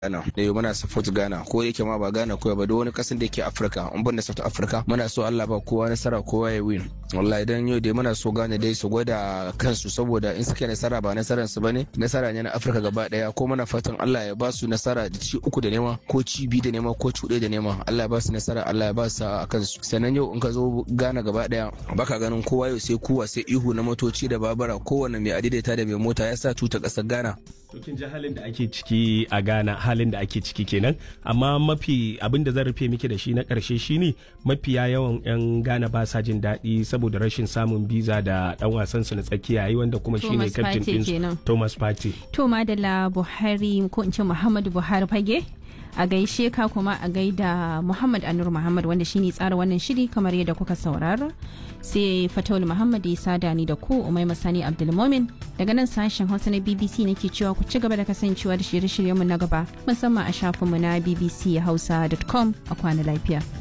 Ghana da yau muna support Ghana ko yake ma ba Ghana ko ba da wani kasan da yake Africa an banda South Africa muna so Allah ba kowa nasara kowa ya win wallahi dan yau dai muna so Ghana dai su gwada kansu saboda in suke nasara ba nasaran su bane nasara ne na Africa gaba daya ko muna fatan Allah ya ba su nasara da ci uku da nema ko ci biyu da nema ko ci da nema Allah ya ba su nasara Allah ya ba su a kansu sannan yau in ka zo Ghana gaba daya baka ganin kowa yau sai kuwa sai ihu na motoci da babura kowanne mai adaidaita da mai mota ya sa tuta kasar Ghana To kin ji halin da ake ciki a Ghana halin da ake ciki kenan amma mafi abin da zan rufe miki da shi na karshe shine mafiya yawan yan Ghana ba sa jin daɗi saboda rashin samun biza da dan wasan su na tsakiya yi wanda kuma shine captain din Thomas Partey. To Madalla Buhari ko in ce Muhammadu Buhari fage a gaishe ka kuma a gaida Muhammad Anur Muhammad wanda shine tsara wannan shiri kamar yadda kuka saurara sai Fatawul Muhammad ya sada ni da ku Umai Masani Abdulmomin daga nan sashen Hausa na BBC nake cewa ku ci gaba da kasancewa da shirye-shiryenmu na gaba musamman a shafinmu na bbchausa.com a kwana lafiya.